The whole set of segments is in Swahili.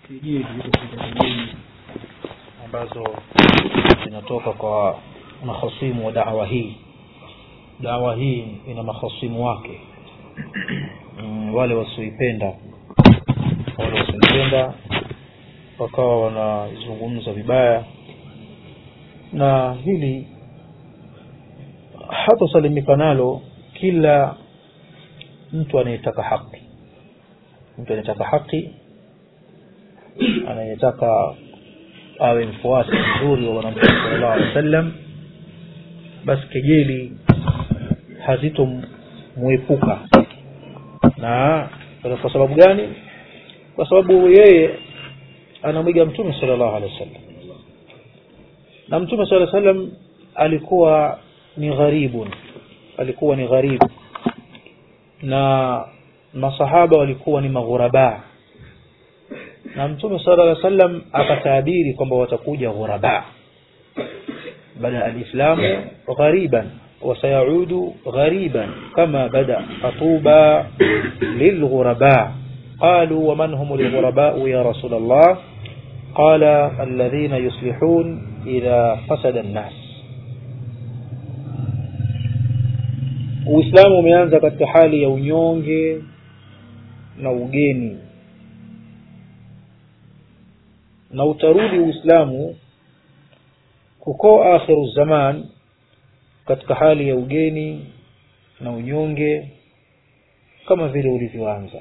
kejeli katika kejeli ambazo zinatoka kwa mahasimu wa dawa hii dawa hii ina mahasimu wake mm, wale wasioipenda wale wasioipenda wakawa wanazungumza vibaya na hili hatosalimika nalo kila mtu anayetaka haki mtu anayetaka haki anayetaka awe mfuasi mzuri wa bwana mtume sallallahu alaihi wasallam basi kejeli hazitomwepuka na kwa sababu gani kwa sababu yeye anamwiga mtume sallallahu alaihi wasallam na mtume sallallahu alaihi wasallam alikuwa ni gharibun alikuwa ni gharibu na masahaba walikuwa ni maghuraba na mtume sala llaw sallam akatabiri kwamba watakuja ghuraba bada alislamu ghariban وسيعود غريبا كما بدأ فطوبى للغرباء قالوا ومن هم الغرباء يا رسول الله قال الذين يصلحون إذا فسد الناس uislamu umeanza katika hali ya unyonge na ugeni na utarudi uislamu kuko akhiru zaman katika hali ya ugeni na unyonge kama vile ulivyoanza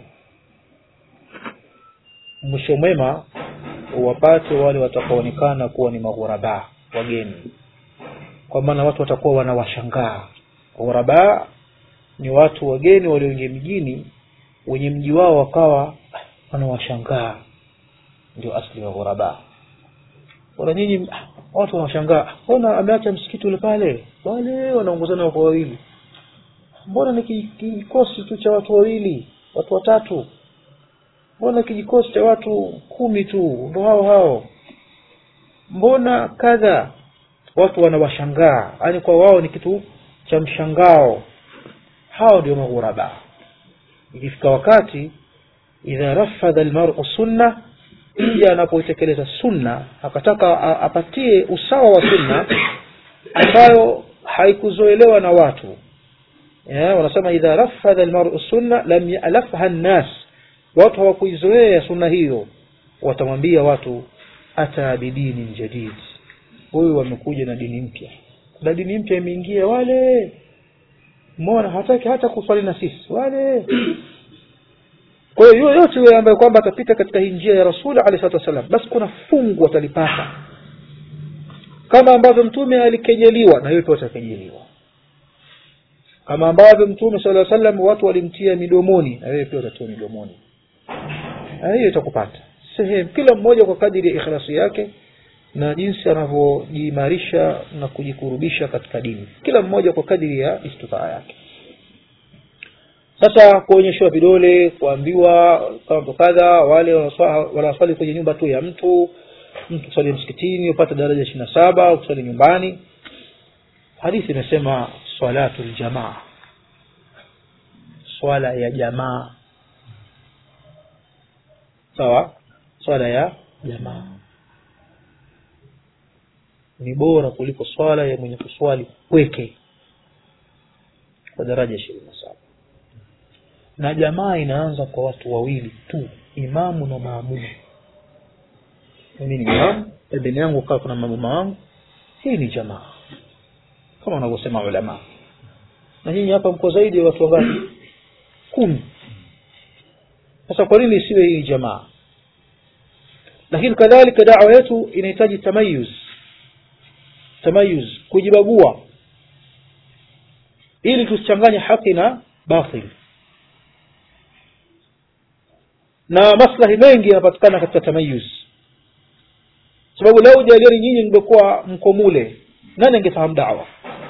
mwisho mwema uwapate wale watakaonekana kuwa ni maghuraba wageni kwa maana watu watakuwa wanawashangaa ghuraba ni watu wageni walioingia mjini wenye mji wao wakawa wanawashangaa ndio asli wa ghuraba wala nyinyi watu wanashangaa mbona ameacha msikiti ule pale wale wanaongozana wako wawili mbona ni kijikosi tu cha watu wawili watu watatu mbona kijikosi cha watu kumi tu ndo hao hao mbona kadha watu wanawashangaa yaani kwa wao ni kitu cha mshangao hao ndio maghuraba ikifika wakati idha rafadha almar'u sunna mja anapoitekeleza sunna akataka apatie usawa wa sunna ambayo haikuzoelewa na watu yeah, wanasema idha rafadha almar'u sunna lam yalafha nnas watu hawakuizoea sunna hiyo watamwambia watu ata bidini jadid huyu wamekuja na dini mpya na dini mpya imeingia wale mbona hataki hata kuswali na sisi wale kwa hiyo yoyote yule ambaye kwamba atapita katika hii njia ya rasuli alayhi salatu wasallam basi kuna fungu atalipata kama ambavyo mtume alikejeliwa na hiyo pia atakejeliwa kama ambavyo mtume sala llaw sallam watu walimtia midomoni na wewe pia utatiwa midomoni na hiyo itakupata sehemu kila mmoja kwa kadiri ya ikhlasi yake na jinsi anavyojiimarisha na kujikurubisha katika dini kila mmoja kwa kadiri ya istitaa yake sasa kuonyeshwa vidole kuambiwa kama kadha wale wanaswali kwenye nyumba tu ya mtu mtu kuswali msikitini upate daraja ishiri na saba ukuswali nyumbani hadithi imesema salatu ljamaa swala ya jamaa sawa swala ya jamaa ni bora kuliko swala ya mwenye kuswali pweke kwa daraja ishirini na saba na jamaa inaanza kwa watu wawili tu imamu na maamumu mimi ni imamu pembeni yangu kaa kuna mamuma wangu hii ni jamaa kama wanavyosema ulama na nyinyi hapa mko zaidi ya watu wangapi kumi sasa kwa nini isiwe hii jamaa lakini kadhalika dawa yetu inahitaji tamayuz tamayuz kujibagua ili tusichanganye haki na batili na maslahi mengi yanapatikana katika tamayuz sababu lau jaliani nyinyi mngekuwa mko mule nani angefahamu dawa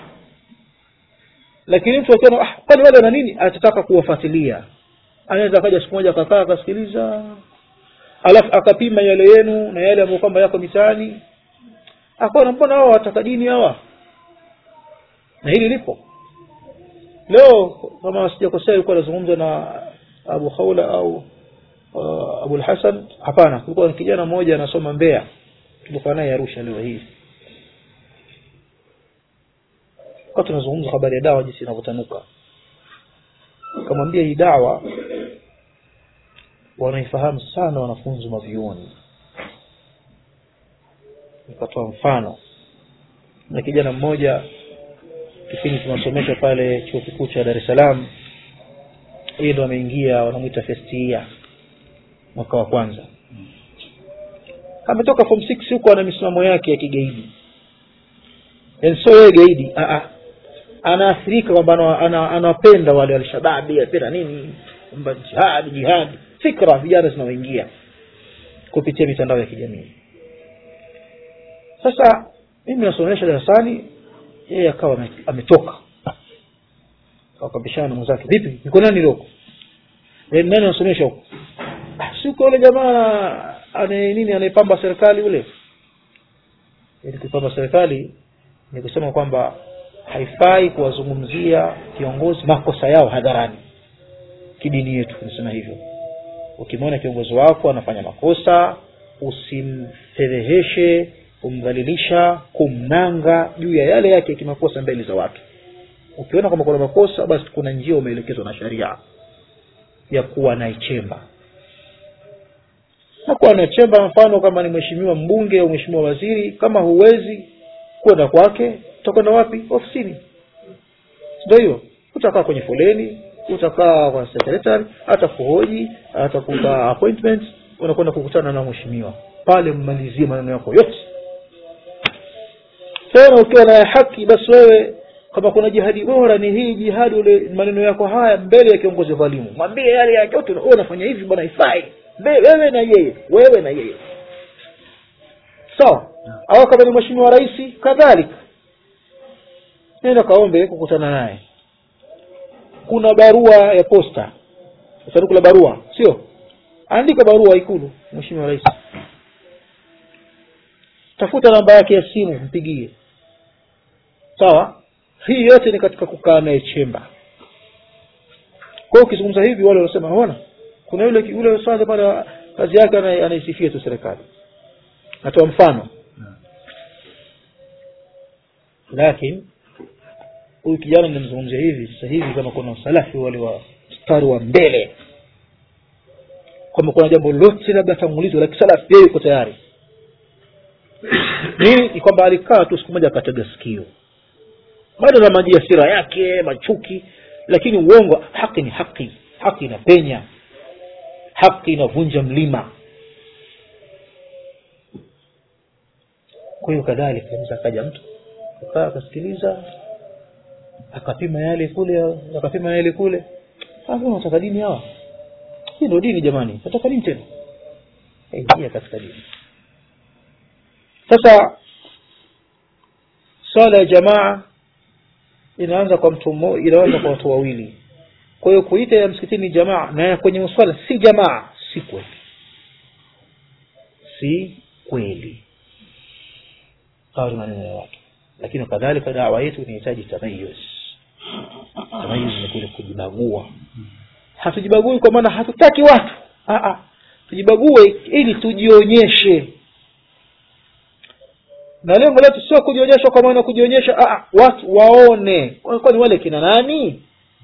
lakini mtu akiona ah, kwani wale wana nini atataka kuwafuatilia anaweza akaja siku moja akakaa akasikiliza alafu akapima yale yenu na yale ambayo kwamba yako mitaani akaona mbona hawa wataka dini hawa na hili lipo leo kama sijakosea yuko anazungumza na abu haula au uh, abul hasan hapana kulikuwa ni kijana mmoja anasoma mbea tulikuwa naye arusha leo hii kwa tunazungumza habari ya dawa jinsi inavyotanuka kamwambia hii dawa wanaifahamu sana wanafunzi mavyuoni nikatoa mfano na kijana mmoja kipindi tunasomesha pale chuo kikuu cha dar es salaam yeye ndo ameingia wanamwita festia mwaka wa kwanza ametoka form six huko ana misimamo yake ya kigaidi yani sio yeye gaidi ah, ah. anaathirika kwamba ana- ana- anawapenda wale alshababi apenda nini kwamba jihadi jihadi fikra vijana zinaoingia kupitia mitandao ya kijamii sasa mimi nasomesha darasani yeye akawa ame- ametoka akapishana na mwenzake vipi niko nani loko e, nani anasomesha huko "Ah, si uko yule jamaa ane nini anaipamba serikali yule ili kuipamba serikali ni kusema kwamba haifai kuwazungumzia viongozi makosa yao hadharani kidini yetu tunasema hivyo ukimwona kiongozi wako anafanya makosa usimfedheheshe kumdhalilisha kumnanga juu ya yale yake kimakosa mbele za watu ukiona kwamba kuna makosa basi kuna njia umeelekezwa na sharia ya kuwa naichemba na kuwa naichemba mfano kama ni mheshimiwa mbunge au mheshimiwa waziri kama huwezi kwenda kwake utakwenda wapi ofisini ndio hiyo utakaa kwenye foleni utakaa kwa secretary hata kuhoji hata kupa appointment unakwenda kukutana na mheshimiwa pale mmalizie maneno yako yote tena ukiwa na haki basi wewe kama kuna jihadi bora ni hii jihadi ule maneno yako haya mbele ya kiongozi dhalimu mwambie yale yake yote wewe unafanya hivi bwana ifai Mbe- wewe na yeye wewe na yeye sawa au kama ni mheshimiwa rais kadhalika nenda kaombe kukutana naye kuna barua ya posta sanduku la barua sio andika barua ikulu mheshimiwa rais tafuta namba yake ya simu mpigie sawa hii yote ni katika kukaa naye chemba kwa hiyo ukizungumza hivi wale wanasema naona kuna yule yule sasa pale kazi yake ana- anaisifia tu serikali natoa mfano lakini huyu kijana nimemzungumzia hivi sasa hivi kama kuna salafi wale wa mstari wa mbele kwamba kuna jambo lote labda tangulizwa la kisalafi yeye yuko tayari nini ni kwamba alikaa tu siku moja akatega sikio bado na maji asira yake machuki lakini uongo haki ni haki haki inapenya haki inavunja mlima kwa hiyo kadhalika anaweza akaja mtu akaa akasikiliza akapima yale kule akapima yale kule sasa unataka dini hawa hii ndio dini jamani nataka dini tena ingia katika dini sasa swala ya jamaa inaanza kwa mtu mmoja inaanza kwa watu wawili kwa hiyo kuita ya msikitini jamaa na ya kwenye swala si jamaa si kweli si kweli hawa ni maneno ya watu lakini kadhalika dawa yetu inahitaji tamayuz tamayuz ni kule kujibagua hatujibagui kwa maana hatutaki watu Aa, tujibague ili tujionyeshe na lengo letu sio kujionyesha kwa maana kujionyesha aa, watu waone kwani wale kina nani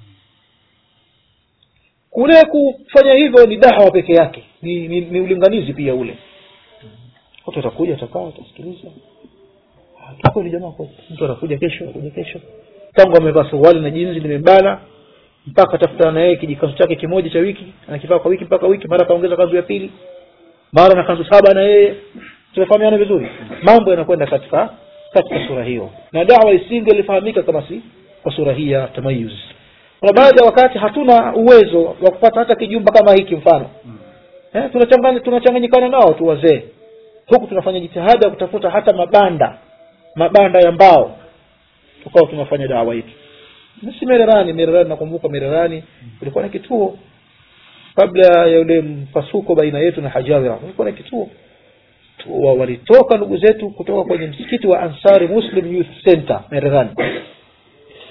kule kufanya hivyo ni dawa peke yake ni, ni, ni ulinganizi pia ule watu watakuja watakaa watasikiliza Ah, kweli jamaa kweli. mtu anakuja kesho anakuja kesho tangu amevaa suruali na jinzi limebana mpaka atafutana na yeye kijikanzu chake kimoja cha wiki anakivaa kwa wiki mpaka wiki mara akaongeza kanzu ya pili mara na kanzu saba na yeye tunafahamiana vizuri mambo yanakwenda katika katika sura hiyo na dawa isingelifahamika kama si kwa sura hii ya tamayuz kuna baadhi ya wakati hatuna uwezo wa kupata hata kijumba kama hiki mfano eh, tunachanganya tunachanganyikana nao tu wazee huku tunafanya jitihada ya kutafuta hata mabanda mabanda ya mbao tukawa tunafanya dawa yetu si mererani mererani nakumbuka mererani kulikuwa na kituo kabla ya ule mpasuko baina yetu na hajawira kulikuwa na kituo Tu- wa- walitoka ndugu zetu kutoka kwenye msikiti wa ansari muslim youth center mererani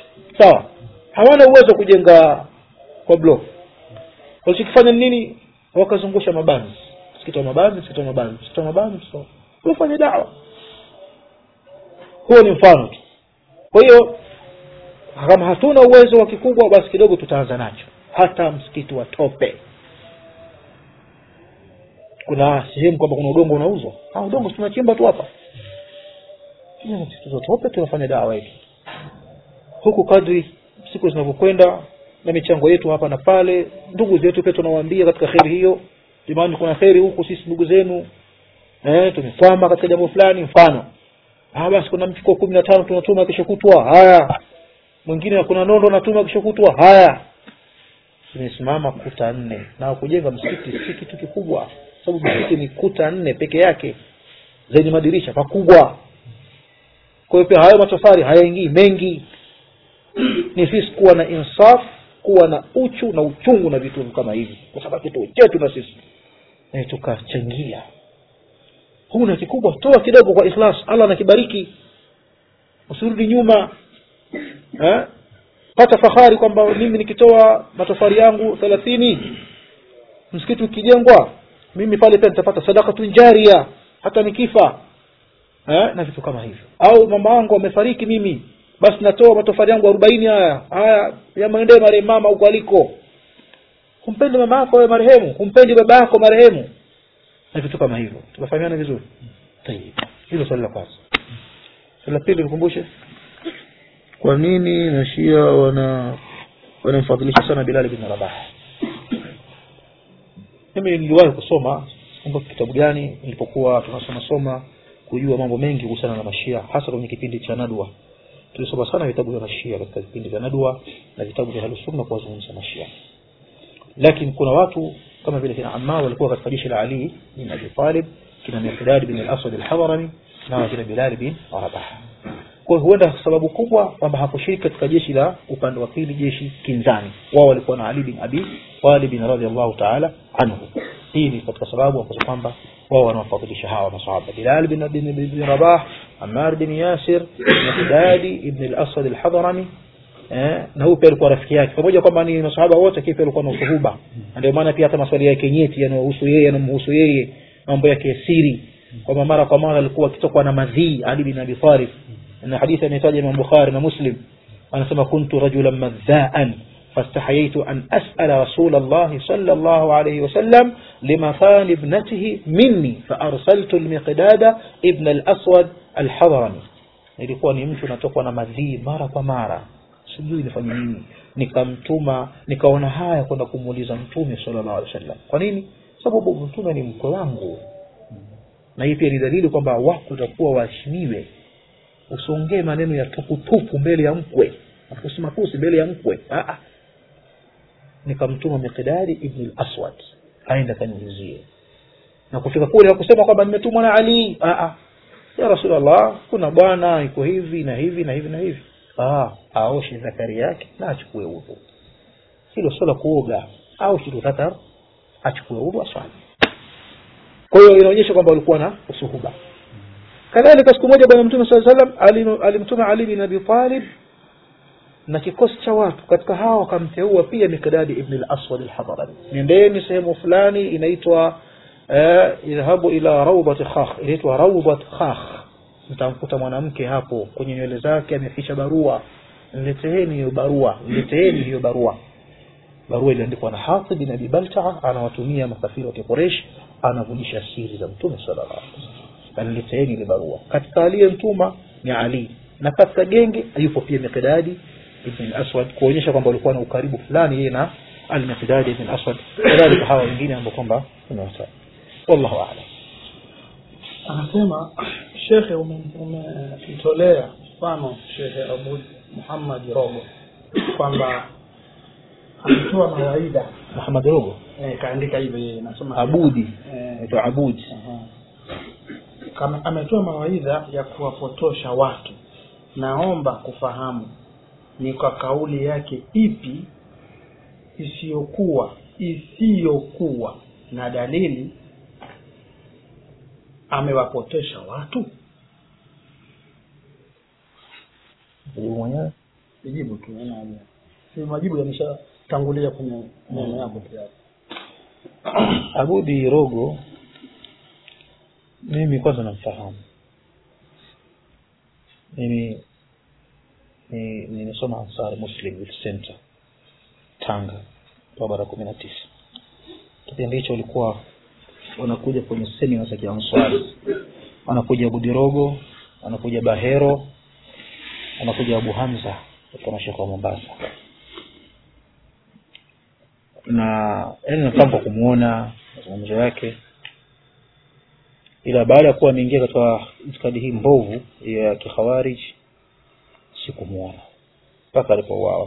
sawa hawana uwezo wa kujenga kwa block walichokifanya ni nini wakazungusha mabanzi msikiti wa mabanzi msikiti wa mabanzi msikiti wa mabanzi msikiti wa- wafanye dawa huo ni mfano tu kwa hiyo kama hatuna uwezo wa kikubwa basi kidogo tutaanza nacho hata msikiti wa tope kuna sehemu kwamba kuna udongo unauzwa ah, udongo si tunachimba tu hapa Tuna msikiti wa tope tunafanya dawa yetu huku kadri siku zinavyokwenda na michango yetu hapa na pale ndugu zetu pia tunawaambia katika kheri hiyo jamani kuna kheri huku sisi ndugu zenu eh, tumekwama katika jambo fulani mfano ah, basi kuna mfuko kumi na tano tunatuma kesho kutwa haya mwingine kuna nondo natuma kesho kutwa haya zimesimama kuta nne na kujenga msikiti si kitu kikubwa sababu msikiti ni kuta nne peke yake zenye madirisha pakubwa kwa hiyo pia hayo matofali hayaingii mengi ni sisi kuwa na insaf kuwa na uchu na uchungu na vitu kama hivi kwa sababu kitu chetu na sisi e, tukachangia huna kikubwa toa kidogo kwa ikhlas allah anakibariki usirudi nyuma eh? pata fahari kwamba mimi nikitoa matofali yangu thelathini msikiti ukijengwa mimi pale pia nitapata sadakatun jaria hata nikifa eh? na vitu kama hivyo au mama wangu amefariki mimi basi natoa matofali yangu arobaini haya haya yamwendee marehemu mama huko aliko humpendi mama yako wewe marehemu humpendi baba yako marehemu na vitu kama hivyo tunafahamiana vizuri Tayeb. hilo swali la kwanza swali la pili nikumbushe kwa nini mashia wana wanamfadhilisha sana bilali bin rabah mimi niliwahi kusoma kumbuka kitabu gani nilipokuwa tunasoma soma kujua mambo mengi kuhusiana na mashia hasa kwenye kipindi cha nadwa tulisoma sana vitabu vya mashia katika vipindi vya nadwa na vitabu vya ahlusunna kuwazungumza mashia lakini kuna watu kama vile kina Ammar walikuwa katika jeshi la Ali bin Abi Talib kina Miqdad bin al-Aswad al-Hadrami na kina Bilal bin Rabah kwa hiyo huenda sababu kubwa kwamba hakushiriki katika jeshi la upande wa pili jeshi kinzani wao walikuwa na Ali bin Abi Talib radhiallahu ta'ala anhu hii ni katika sababu ambazo kwamba wao wanawafadhilisha hawa masahaba Bilal bin bin, bin Rabah Ammar bin Yasir Miqdad ibn al-Aswad al-Hadrami eh, na huyu pia alikuwa rafiki yake pamoja kwamba ni masahaba wote lakini pia alikuwa na usuhuba Na ndio maana pia hata maswali yake nyeti yanayohusu yeye yanamhusu yeye mambo yake ya siri kwamba mara kwa mara alikuwa akitokwa na madhii Ali bin Abi Talib na hadithi ametaja Imam Bukhari na Muslim anasema kuntu rajulan madhaan فاستحييت أن أسأل رسول الله صلى الله عليه وسلم لمثان ابنته مني فأرسلت المقداد ابن الأسود الحضرمي nilikuwa ni mtu natokwa na madhii mara kwa mara sijui nifanye nini nikamtuma nikaona haya kwenda kumuuliza mtume sallallahu alaihi wasallam kwa nini sababu mtume ni mkwe wangu na hii pia ni dalili kwamba wako utakuwa waheshimiwe usiongee maneno ya tuputupu mbele ya mkwe matusi matusi mbele ya mkwe Ah, ah. nikamtuma miqdadi ibn al-aswad aenda kaniulizie na kufika kule hakusema kwamba nimetumwa na ali ah, ah. ya rasulllah kuna bwana iko hivi na hivi na hivi na hivi ah, aoshe zakari yake na achukue udhu hilo sio la kuoga aoshe tu dhakar achukue udhu aswali kwa hiyo inaonyesha kwamba walikuwa na usuhuba kadhalika siku moja bwana mtume saa salam alim- alimtuma ali bin abi talib na kikosi cha watu katika hawa wakamteua pia mikdadi ibn al-aswad al-hadrami nendeni sehemu fulani inaitwa eh, idhabu ila rawdat khakh inaitwa rawdat khakh mtamkuta mwanamke hapo kwenye nywele zake ameficha barua nileteeni hiyo barua nileteeni hiyo barua barua iliandikwa na Hatib bin Abi Baltaa anawatumia makafiri wa Quraysh anavujisha siri za Mtume sallallahu alaihi wasallam anileteeni ile barua katika aliyemtuma ni Ali na katika genge yupo pia Miqdadi ibn al-Aswad kuonyesha kwamba walikuwa na ukaribu fulani yeye na al-Miqdadi ibn al-Aswad kadhalika hawa wengine ambao kwamba tunawataja wallahu a'lam anasema shekhe umetolea mfano shekhe abu muhammad rogo kwamba ametoa mawaidha Muhammad Rogo eh, kaandika hivyo yeye nasoma Abudi eh, anaitwa Abudi aha. kama ametoa mawaidha ya kuwapotosha watu naomba kufahamu ni kwa kauli yake ipi isiyokuwa isiyokuwa na dalili amewapotosha watu Huyu mwenyewe nijibu tu haina haja. si majibu yameshatangulia kwenye neno yako tayari abudi rogo mimi kwanza namfahamu mimi ni- nimesoma ansar muslim youth center tanga barabara kumi na tisa kipindi hicho walikuwa wanakuja kwenye semina za kianswari wanakuja budirogo wanakuja bahero wanakuja abu hamza katika mashaka wa mombasa na yani nafahamu kwa kumwona mazungumzo yake ila baada ya kuwa ameingia katika itikadi hii mbovu ya kikhawarij sikumwona mpaka alipouawa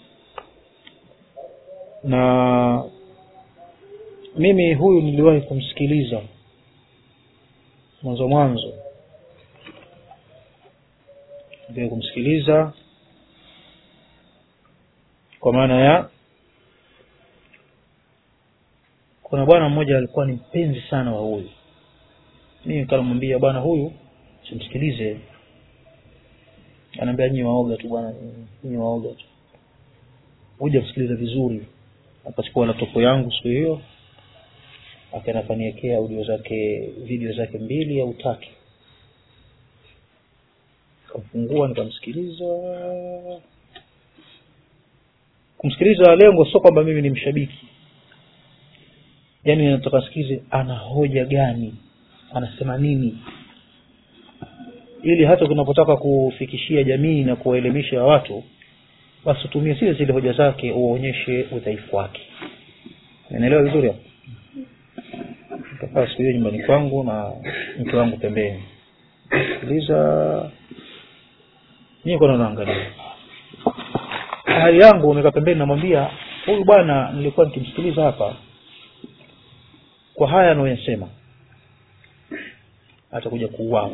na mimi huyu niliwahi kumsikiliza mwanzo mwanzo niliwahi kumsikiliza kwa maana ya kuna bwana mmoja alikuwa ni mpenzi sana wa huyu mimi nikamwambia bwana huyu simsikilize anaambia nyinyi waoga tu bwana nyinyi waoga tu huja msikiliza vizuri akachukua laptop yangu siku hiyo akaenda kaniwekea audio zake video zake mbili au tatu kamfungua nikamsikiliza kumsikiliza lengo sio kwamba mimi ni mshabiki yaani nataka sikize ana hoja gani anasema nini ili hata tunapotaka kufikishia jamii na kuwaelimisha watu basi utumie zile zile hoja zake uonyeshe udhaifu wake naelewa vizuri hapo nikakaa siku hiyo nyumbani kwangu na mke wangu pembeni sikiliza mimi kwa naangalia hali yangu nikaa pembeni namwambia huyu bwana nilikuwa nikimsikiliza hapa kwa haya anayoyasema atakuja kuuawa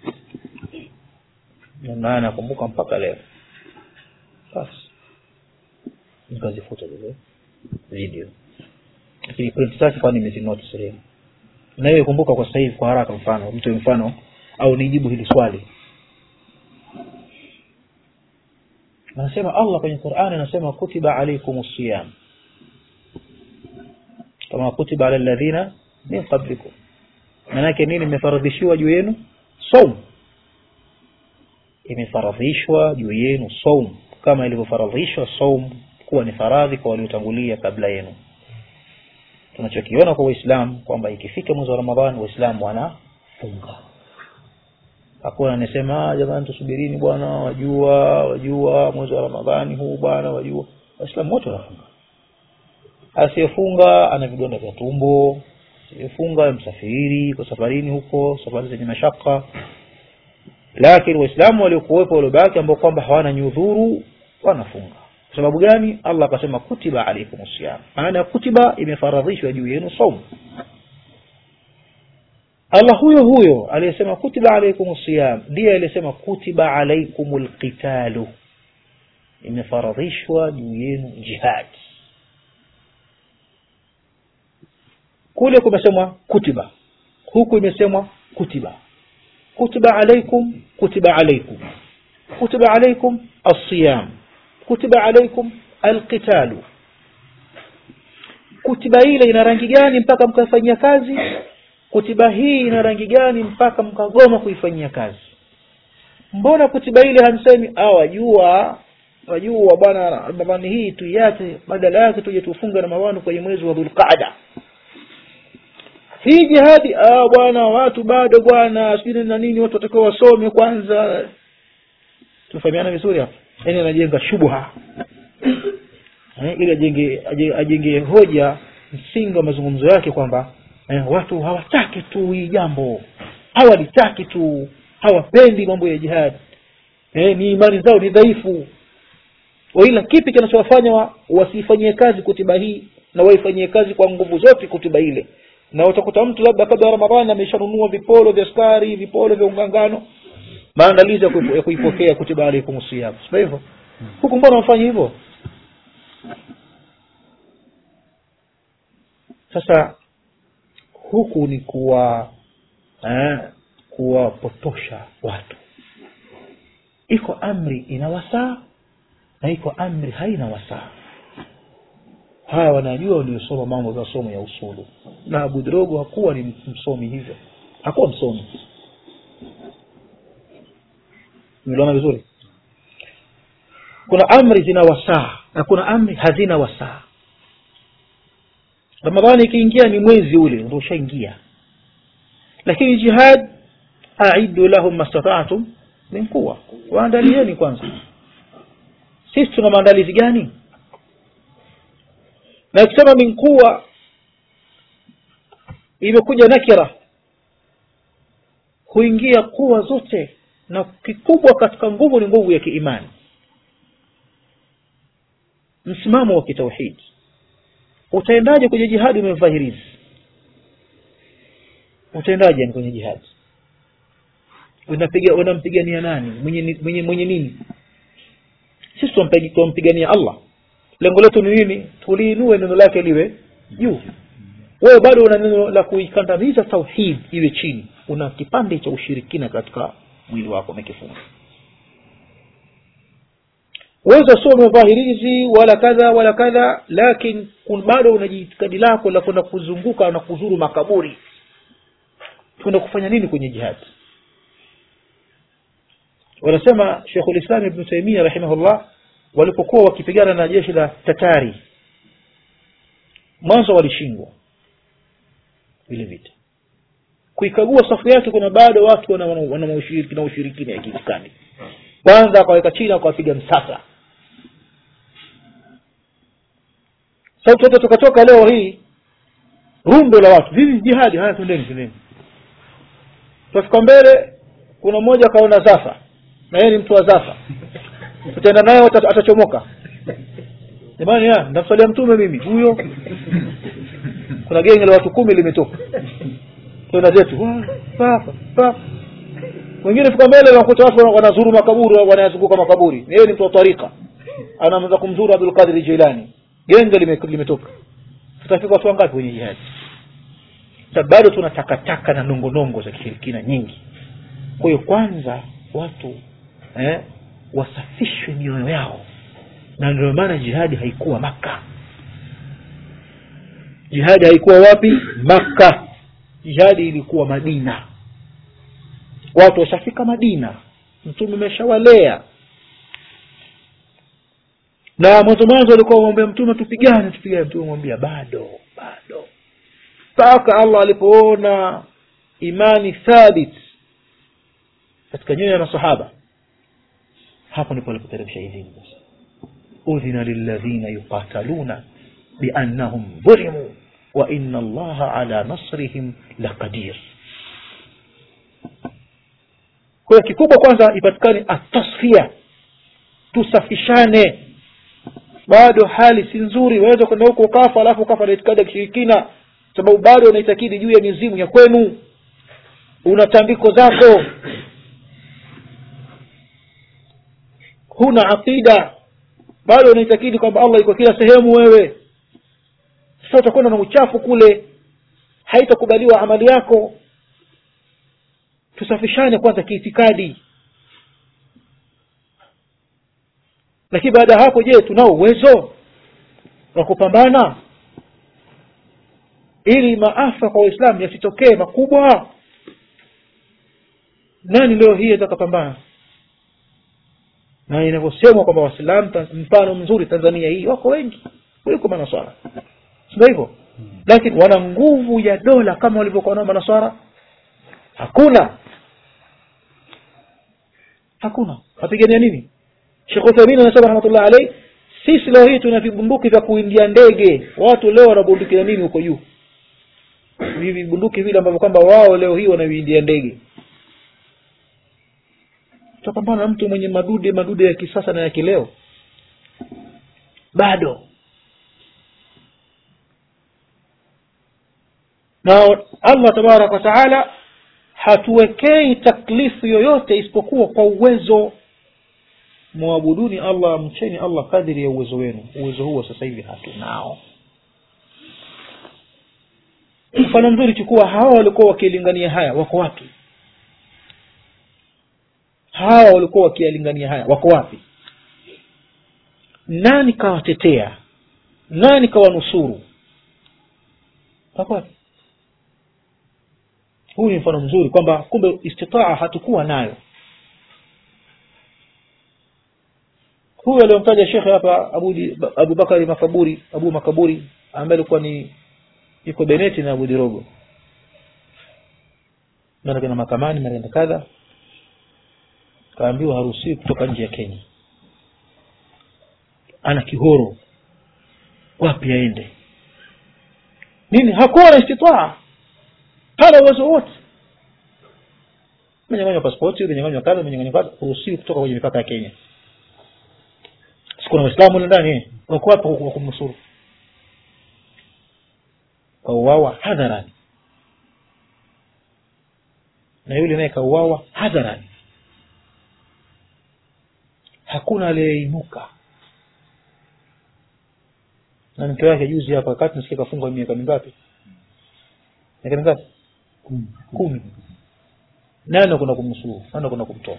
naye nakumbuka mpaka leo basi nikazifuta zile video lakini print zake kwani nimezinoti sehemu na hiyo kumbuka kwa sasa hivi kwa haraka mfano mtu mfano au nijibu hili swali anasema allah kwenye qurani anasema kutiba alaikum siyam kama kutiba ala ladhina min qablikum maanake nini imefaradhishiwa juu yenu saum imefaradhishwa juu yenu saum kama ilivyofaradhishwa saum kuwa ni faradhi kwa waliotangulia kabla yenu tunachokiona kwa waislamu kwamba ikifika mwezi wa ramadhani waislamu wanafunga hakuna anasema jamani tusubirini bwana wajua wajua mwezi wa ramadhani huu bwana wajua waislamu wote wanafunga asiyefunga ana vidonda vya tumbo asiyefunga msafiri kwa safarini huko safari zenye mashaka lakini waislamu waliokuwepo waliobaki ambao kwamba hawana nyudhuru wanafunga kwa sababu gani allah akasema kutiba alaikum siyam maana ya kutiba imefaradhishwa juu yenu saumu allah huyo huyo aliyesema kutiba alaikum siyam ndiye aliyesema kutiba alaikum lqitalu imefaradhishwa juu yenu jihadi kule kumesemwa kutiba huku imesemwa kutiba kutiba alaikum kutiba alaikum kutiba alaikum alsiyam kutiba alaikum alqitalu kutiba ile ina rangi gani mpaka mkafanyia kazi kutiba hii ina rangi gani mpaka mkagoma kuifanyia kazi mbona kutiba ile hamsemi ah wajua wajua bwana ramadhani hii tuiache badala yake tuje tufunge ramadhani kwenye mwezi wa dhulqaada hii jihadi ah bwana watu bado bwana sijui na nini watu watakiwa wasome kwanza tumefahamiana vizuri hapa yaani anajenga shubha eh, ili ajenge aje- ajenge hoja msingi wa mazungumzo yake kwamba eh, watu hawataki tu hii jambo hawalitaki tu hawapendi mambo ya jihadi eh, ni imani zao ni dhaifu waila kipi kinachowafanya wa, wasifanyie kazi kutiba hii na waifanyie kazi kwa nguvu zote kutiba ile na utakuta mtu labda kabla ya ramadhani ameshanunua vipolo vya skari vipolo vya ungangano maandalizi ya kuipo- ya kuipokea kutiba alaikum siyam sio hivyo huku mbona wafanya hivyo sasa huku ni kuwa eh, kuwapotosha watu iko amri ina wasaa na iko amri haina wasaa haya wanajua waliosoma mambo za somo ya usulu na abu drogo hakuwa ni msomi hivyo hakuwa msomi meliona vizuri kuna amri zina wasaa na kuna amri hazina wasaa ramadhani ikiingia ni mwezi ule ndo ushaingia lakini jihad aidu lahum mastataatum min quwa waandalieni kwanza sisi tuna maandalizi gani na ikisema min quwa imekuja nakira huingia kuwa zote na kikubwa katika nguvu ni nguvu ya kiimani msimamo wa kitauhidi utaendaje kwenye jihadi umevaa hirizi utaendaje kwenye jihadi unapiga unampigania nani mwenye, mwenye, mwenye nini sisi tunampigania allah lengo letu ni nini tuliinue neno lake liwe juu wewe bado una neno la kuikandamiza tauhid iwe chini una kipande cha ushirikina katika mwili wako umekifunga weza sio umevahirizi wala kadha wala kadha lakini bado una jiitikadi lako la kwenda kuzunguka na kuzuru makaburi kwenda kufanya nini kwenye jihadi wanasema shekhulislam ibnu taimia rahimahullah walipokuwa wakipigana na jeshi la tatari mwanzo walishindwa vile vita kuikagua safu yake kuna bado watu wana, wana, wana ushiriki na ushirikina ya kiitikadi kwanza akaweka chini akawapiga msasa sauti wote tukatoka leo hii rundo la watu hivi jihadi haya twendeni twendeni tutafika mbele kuna mmoja akaona zafa na yeye ni mtu wa zafa tutaenda naye atachomoka jamani ndamsalia mtume mimi huyo kuna genge la watu kumi limetoka twenda zetu wengine fika mbele wanakuta watu wanazuru makaburi wanayazunguka makaburi yeye ni mtu wa tarika anaanza kumzuru abdul qadir jilani genge limetoka tutafika watu wangapi kwenye jihadi bado tuna takataka na nongonongo za kishirikina nyingi kwa hiyo kwanza watu eh, wasafishwe mioyo yao na ndio maana jihadi haikuwa maka jihadi haikuwa wapi maka jihadi ilikuwa madina watu washafika madina mtume umeshawalea na mwanzo mwanzo walikuwa wamwambia mtume tupigane tupigane mtume mwambia bado bado mpaka allah alipoona imani thabit katika nyoyo ya masahaba hapo ndipo alipoteremsha idhini sasa udhina lilladhina yuqataluna biannahum dhulimu wa inna allaha ala nasrihim laqadir kwa hiyo kikubwa kwanza ipatikane atasfia tusafishane bado hali si nzuri waweza kwenda huko ukafa alafu ukafa na itikadi ya kishirikina sababu bado unaitakidi juu ya mizimu ya kwenu una tambiko zako huna aqida bado unaitakidi kwamba allah iko kila sehemu wewe sasa utakwenda na uchafu kule haitakubaliwa amali yako tusafishane kwanza kiitikadi lakini baada ya hapo je tunao uwezo wa kupambana ili maafa kwa waislamu yasitokee makubwa nani leo hii atakapambana na inavyosemwa kwamba waislamu mfano mzuri tanzania hii wako wengi kuliko manaswara sindo hivyo lakini wana nguvu ya dola kama walivyokuwa nao manaswara hakuna hakuna wapigania nini shekh uthaimin anasema rahmatullah alaih sisi leo hii tuna vibunduki vya kuindia ndege watu leo wanabunduki na nini huko juu vibunduki vile ambavyo kwamba wao leo hii wanaviindia ndege tutapambana na mtu mwenye madude madude ya kisasa na ya kileo bado na allah tabaraka wataala hatuwekei taklifu yoyote isipokuwa kwa uwezo mwabuduni allah mcheni allah kadiri ya uwezo wenu uwezo huo sasa hivi hatunao mfano mzuri chukua hawa walikuwa wakilingania haya wako wapi hawa walikuwa wakiyalingania haya wako wapi nani kawatetea nani kawanusuru Hakuwa. huu ni mfano mzuri kwamba kumbe istitaa hatukuwa nayo huyu aliyomtaja shekhe hapa abu, abu bakari makaburi abu makaburi ambaye alikuwa ni yuko beneti na abu dirogo mara kenda mahakamani mara kenda kadha kaambiwa haruhusiwi kutoka nje ya kenya ana kihoro wapi aende nini hakuwa na istitaa hana uwezo wote menyanganywa paspoti menyanganywa kadha menyanganywa kadha huruhusiwi kutoka kwenye mipaka ya kenya sikuna waislamu ule ndani wako hapa kwa kumnusuru kauawa hadharani na yule naye kauawa hadharani hakuna aliyeinuka na mke wake juzi hapa wakati nasikia kafungwa miaka mingapi miaka mingapi kumi nani nakwenda kumnusuru nani nakwenda kumtoa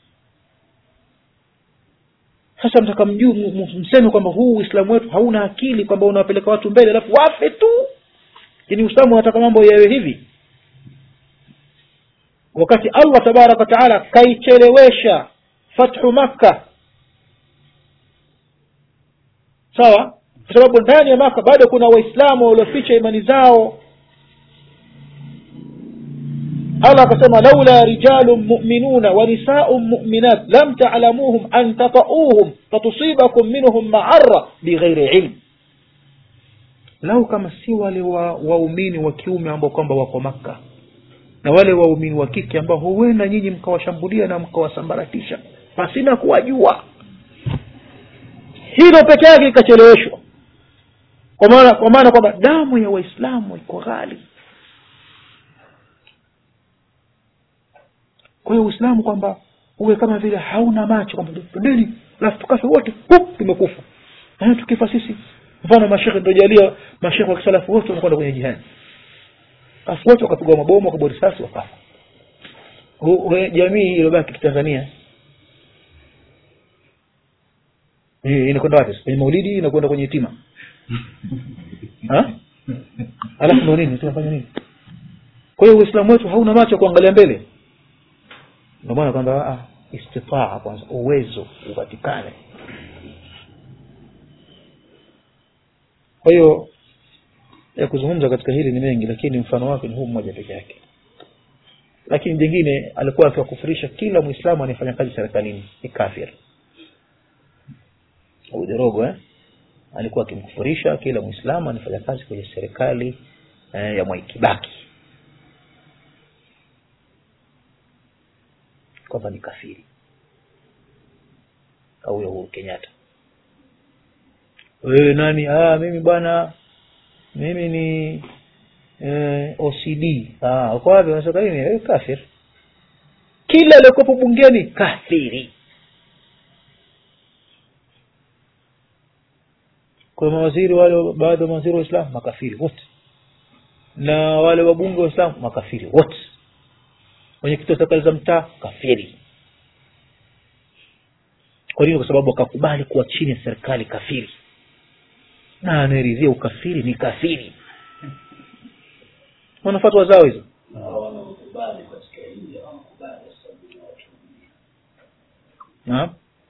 sasa mtaka mjuu mseme kwamba huu uislamu wetu hauna akili kwamba unawapeleka watu mbele alafu wafe tu yani uislamu unataka mambo yawe hivi wakati allah tabaraka wataala kaichelewesha fathu makka sawa kwa sababu ndani ya maka bado kuna waislamu walioficha imani zao allah akasema laula rijalun muminuna wa nisaun muminat lam talamuhum an tatauhum fatusibakum minhum maara bighairi ilm lau kama si wale waumini wa, wa kiume ambao kwamba wako makka na wale waumini wa kike ambao huenda nyinyi mkawashambulia na mkawasambaratisha pasina kuwajua hilo peke yake ikacheleweshwa kwa maana kwa maana kwamba damu ya waislamu iko ghali kwa hiyo uislamu kwamba uwe kama vile hauna macho kwamba twendeni alafu tukafe wote tumekufa na tukifa sisi mfano mashekhe ndojalia mashekhe wa kisalafu wote wanakwenda kwenye jihadi basi wote wakapigwa mabomu wakapigwa risasi wakafa jamii iliyobaki kitanzania inakwenda wapi kwenye maulidi inakwenda kwenye itima alafu ndo nini tunafanya nini kwa hiyo uislamu wetu hauna macho kuangalia mbele ndio maana kwamba istitaa kwanza uwezo upatikane kwa hiyo ya kuzungumza katika hili ni mengi lakini mfano wake ni huu mmoja peke yake lakini jingine alikuwa akiwakufurisha kila mwislamu anayefanya kazi serikalini ni kafir ujerogo eh? alikuwa akimkufurisha kila mwislamu anafanya kazi kwenye serikali eh, ya mwaikibaki kwamba ni kafiri au ya uhuru kenyatta wewe nani ah, mimi bwana mimi ni eh, ocd ah, uko wapi unasema nini wewe kafir kila aliyekuwepo bungeni kafiri kwa mawaziri wale baadhi ya mawaziri wa islam makafiri wote na wale wabunge wa islam makafiri wote wenyekiti wa serikali za mtaa kafiri kwa nini kwa sababu akakubali kuwa chini ya serikali kafiri na anaeridhia ukafiri ni kafiri wanafatwa zao hizo naam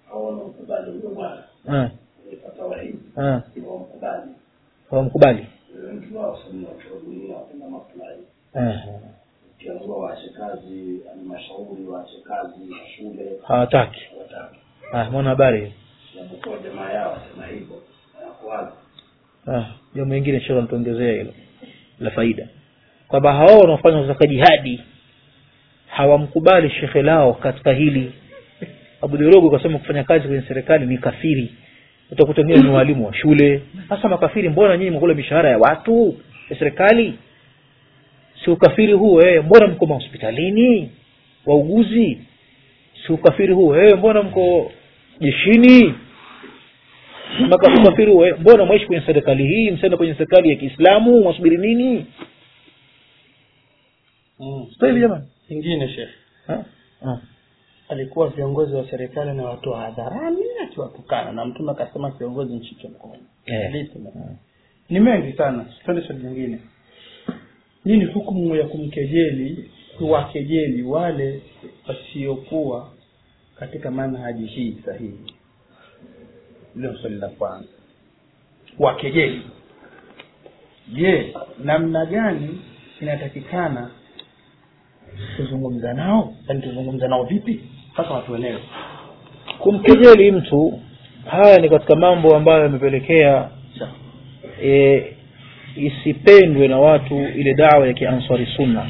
hawamkubali waache kazi halmashauri waache kazi shule hawataki wataki Ah, mwana habari japokuwa jamaa yao sema hivyo wanakuwaza Ah, jambo lingine shekhe nituongezea hilo la faida kwamba hao wanaofanya zaka jihadi hawamkubali shekhe lao katika hili abudirogo kasema kufanya kazi kwenye serikali ni kafiri utakuta wengine ni walimu wa shule hasa makafiri mbona nyinyi mkula mishahara ya watu ya serikali si ukafiri huu eh, mbona mko mahospitalini wauguzi si ukafiri huu eh, mbona mko jeshini Maka- ukafiri huu eh, mbona mwaishi kwenye serikali hii msenda kwenye serikali ya kiislamu mwasubiri nini mm. sasa hivi jamani ingine shekhe Ha? Ah. alikuwa viongozi wa serikali na watu wa hadharani akiwatukana na mtume akasema kiongozi mshike mkono Eh. Hadithi na- ni mengi sana twende swali lingine nini hukumu ya kumkejeli kuwakejeli wale wasiokuwa katika manhaji hii sahihi hilo swali la kwanza wakejeli je namna gani inatakikana kuzungumza nao yaani tuzungumza nao vipi mpaka watuelewe kumkejeli mtu haya ni katika mambo ambayo yamepelekea Sawa. e, isipendwe na watu ile dawa ya kiansari sunna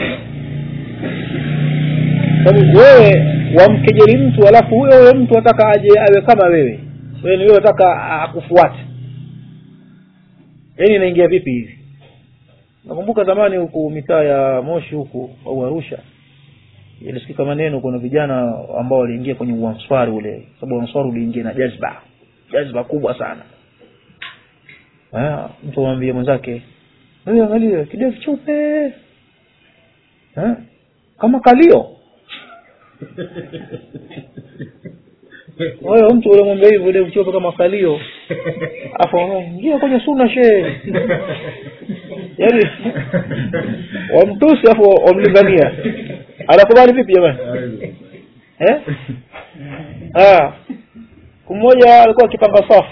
sababu wewe wamkejeli mtu alafu huyo huyo mtu ataka aje awe kama wewe wewe ni wewe ataka akufuate yaani inaingia vipi hivi nakumbuka zamani huku mitaa ya moshi huku au arusha ilisikika maneno kuna vijana ambao waliingia kwenye uanswari ule sababu uanswari uliingia na jazba jazba kubwa sana Ah, mtu amwambie mwenzake wewe angalia kidevu cheupe Eh? kama kalio wewe mtu ule mwambie hivyo kidevu cheupe kama kalio afu ingia kwenye suna shee yaani wamtusi afu wamlingania anakubali vipi jamani eh? ah. mmoja alikuwa akipanga safu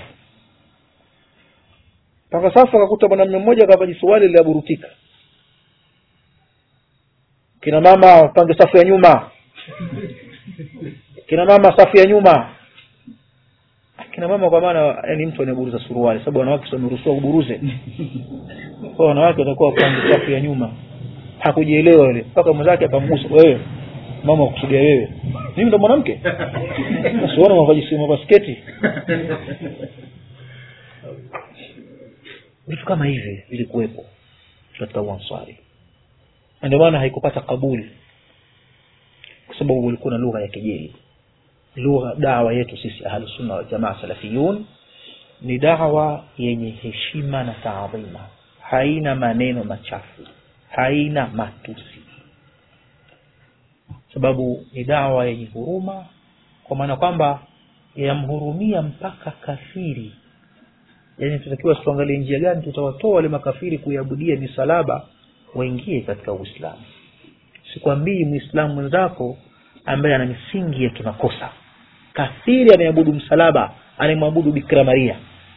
panga safu akakuta mwanamume mmoja akavaji suali liliaburutika kina mama wapange safu ya nyuma kina mama safu ya nyuma kina mama kwa maana yani mtu anayeburuza suruali sababu wanawake sio wameruhusiwa kuburuze kwa wanawake watakuwa wapange safu ya nyuma hakujielewa yule mpaka mwenzake akamgusa wewe mama kusudia wewe mimi ndo mwanamke siona mavaji mavasketi vitu kama hivi vilikuwepo katika uanswari na ndio maana haikupata kabuli kwa sababu ulikuwa na lugha ya kejeli lugha dawa yetu sisi ahlusunna waljamaa salafiyun ni dawa yenye heshima na taadhima haina maneno machafu haina matusi sababu ni dawa yenye huruma kwa maana kwamba yamhurumia mpaka kafiri yaani tunatakiwa tuangalie njia gani tutawatoa wale makafiri kuiabudia misalaba waingie katika uislamu sikwambii mwislamu mwenzako ambaye ana misingi ya tunakosa kafiri anayeabudu msalaba anayemwabudu bikira maria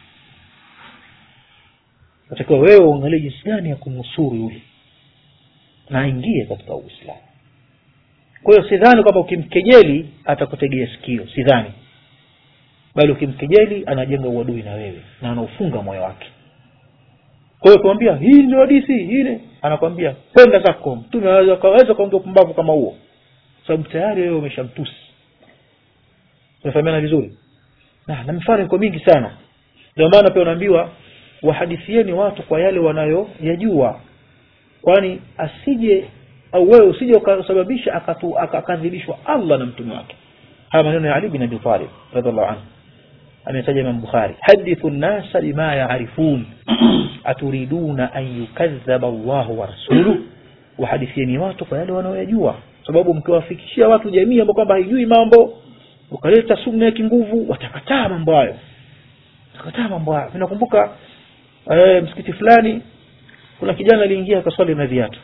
natakiwa wewe uangalie jinsi gani ya kumnusuru yule na aingie katika uislamu kwa hiyo sidhani kwamba ukimkejeli atakutegea sikio sidhani bali ukimkejeli anajenga uadui na wewe na anaufunga moyo wake kwa hiyo kumwambia hii ndio hadithi hii ni anakwambia kwenda zako mtume aweza kaweza kaongea upumbavu kama huo sababu tayari wewe umeshamtusi umefahamiana vizuri na na mifano iko mingi sana ndio maana pia unaambiwa wahadithieni watu kwa yale wanayoyajua kwani asije au wewe usije ukasababisha akatu- akakadhibishwa allah na mtume wake haya maneno ya ali bin abi talib radiallahu anhu ametaja imam bukhari hadithu nnasa bima yaarifun aturiduna an yukadhaba llahu wa rasuluh wahadithieni watu kwa yale wanaoyajua sababu mkiwafikishia watu jamii ambao kwamba haijui mambo ukaleta sunna ya kinguvu watakataa mambo hayo watakataa mambo hayo Mi nakumbuka eh, msikiti fulani kuna kijana aliingia akaswali na viatu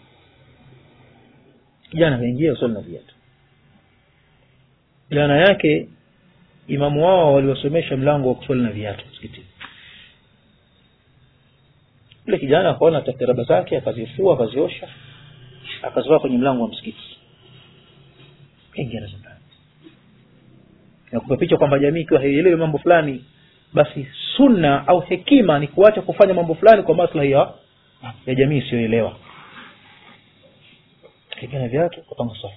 kijana akaingia akaswali na viatu jana yake imamu wao waliwasomesha mlango wa kuswali na viatu msikitini yule kijana akaona takaraba zake akazifua akaziosha akazivaa kwenye mlango wa msikiti kaingia nazo ndani nakupa picha kwamba jamii ikiwa haielewi mambo fulani basi sunna au hekima ni kuacha kufanya mambo fulani kwa maslahi ya, ya jamii isiyoelewa kaingia na viatu kapanga safu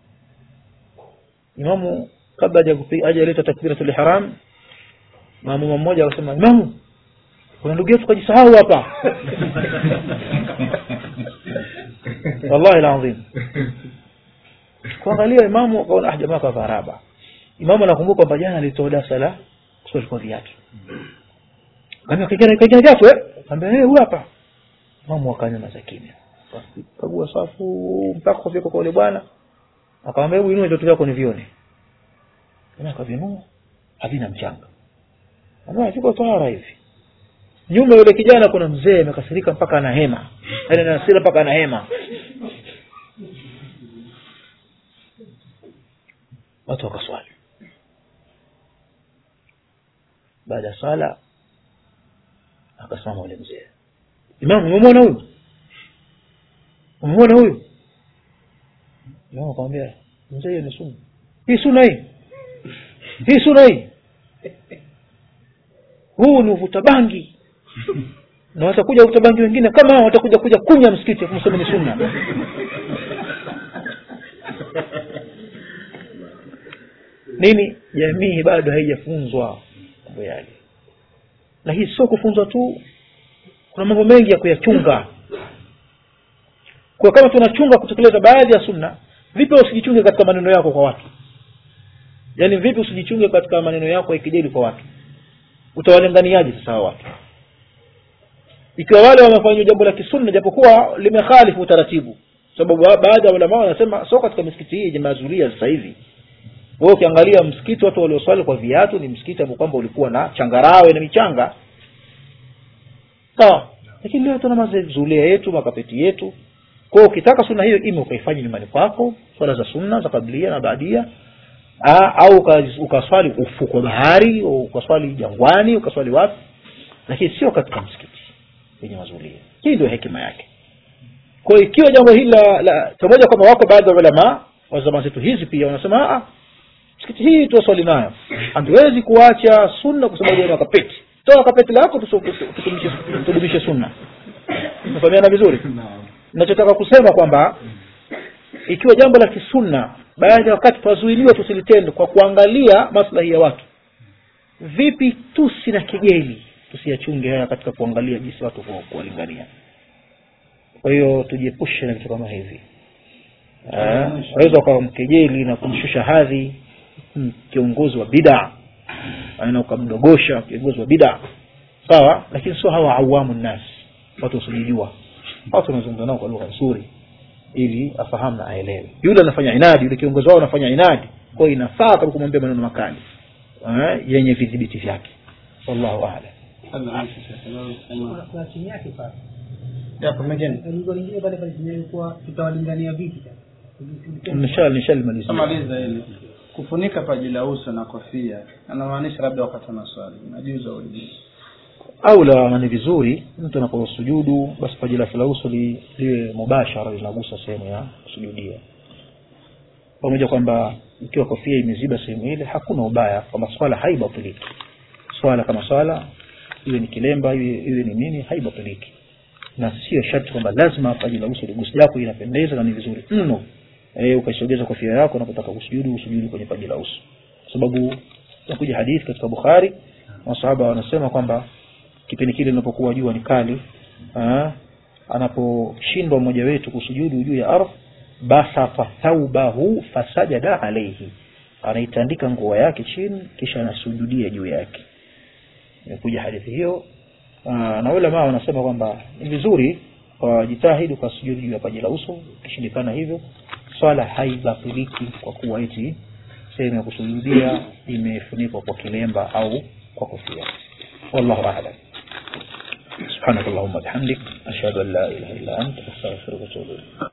imamu kabla haja- hajaleta takbiratul ihram maamuma mmoja akasema imamu kuna ndugu yetu kajisahau hapa wallahi alazim kuangalia imamu akaona ah jamaa kavaa raba imamu anakumbuka kwamba jana alitoa darasa la kuswali kwa viatu kaambia kaingia kaingia viatu eh kaambia eh huyu hapa imamu akanyamaza kimya kagua safu mpaka kufika kwa yule bwana akamwambia hebu inua viatu vyako nivione Jamaa akavinua havina mchanga Anambia, viko tahara hivi nyuma yule kijana kuna mzee amekasirika mpaka ana hema yaani ana hasira mpaka ana hema watu wakaswali baada ya sala akasimama ule mzee imamu umemwona huyu umemwona huyu imamu akamwambia mzee hiyo ni sunna hii sunna hii hii sunna hii huu ni uvuta bangi na watakuja uvuta bangi wengine kama hao watakuja kuja kunya msikiti kumsema ni sunna nini jamii bado haijafunzwa mambo yale na hii sio kufunzwa tu kuna mambo mengi ya kuyachunga kwa kama tunachunga kutekeleza baadhi ya sunna vipi usijichunge katika maneno yako kwa watu yaani vipi usijichunge katika maneno yako ya kijeli kwa watu utawalinganiaje sasa hao watu ikiwa wale wamefanya jambo la kisunna japokuwa limekhalifu utaratibu sababu baadhi ya ulama wanasema sio katika misikiti hii jamaazulia sasa hivi wewe ukiangalia msikiti watu walioswali kwa viatu ni msikiti ambao kwamba ulikuwa na changarawe na michanga sawa lakini leo tuna mazulia yetu makapeti yetu kwa hiyo ukitaka sunna hiyo ime ukaifanya nyumbani kwako swala za sunna za kablia na baadia Aa, au uka- ukaswali ufuko bahari au ukaswali jangwani ukaswali wapi lakini sio katika msikiti yenye mazulia hii ndio hekima yake kwa hiyo ikiwa jambo hili la, la pamoja kwamba wako baadhi ya ulama wa zama zetu hizi pia wanasema "Ah, msikiti hii tuwaswali nayo hatuwezi kuacha sunna kwa sababu ya kapeti toa kapeti lako tusu- tusu- tudumishe tudumishe sunna nafahamiana vizuri nachotaka kusema kwamba ikiwa jambo la kisunna baadhi ya wakati twazuiliwa tusilitende kwa kuangalia maslahi ya watu vipi tusi na kejeli tusiyachunge haya katika kuangalia jinsi watu ku- kuwalingania kwa hiyo tujiepushe na vitu kama hivi Eh, waweza ukawa mkejeli na kumshusha hadhi mm, kiongozi wa bidaa na ukamdogosha kiongozi wa bidaa sawa lakini sio hawa awamu nnas watu wasijijua watu wanazungumza nao kwa lugha nzuri ili afahamu na aelewe yule anafanya inadi yule kiongozi wao anafanya inadi kwa hiyo inafaa kama kumwambia maneno makali eh, yenye vidhibiti vyake wallahu aalam kuna kuna chini yake pale Yapo mengine lugha lingine pale pale chini yake kuwa tutawalingania vipi sasa Nishal- nishalimalizia Tamaliza hili kufunika paji la uso na kofia anamaanisha labda wakati wa maswali najuza ulijibu au la ni vizuri mtu anaposujudu basi paji lake la uso li- liwe mubashara linagusa sehemu ya kusujudia pamoja kwamba ikiwa kofia imeziba sehemu ile hakuna ubaya kwamba swala haibatiliki swala kama swala iwe ni kilemba iwe, iwe ni nini haibatiliki na sio sharti kwamba lazima paji la uso liguse japo inapendeza na ni vizuri mno e, ukaisogeza kofia yako unapotaka kusujudu usujudu kwenye paji la uso kwa sababu nakuja hadithi katika bukhari masahaba wanasema kwamba kipindi kile linapokuwa jua ni kali ah, anaposhindwa mmoja wetu kusujudu juu ya ardhi basata thaubahu fasajada alaihi anaitandika nguo yake chini kisha anasujudia juu yake imekuja hadithi hiyo Aa, na ulama wanasema kwamba ni vizuri wajitahidi ukasujudu juu ya paji la uso ikishindikana hivyo swala haibatiliki kwa kuwa eti sehemu ya kusujudia imefunikwa kwa kilemba au kwa kofia wallahu a'lam سبحانك اللهم وبحمدك أشهد أن لا إله إلا أنت أستغفرك وأتوب إليك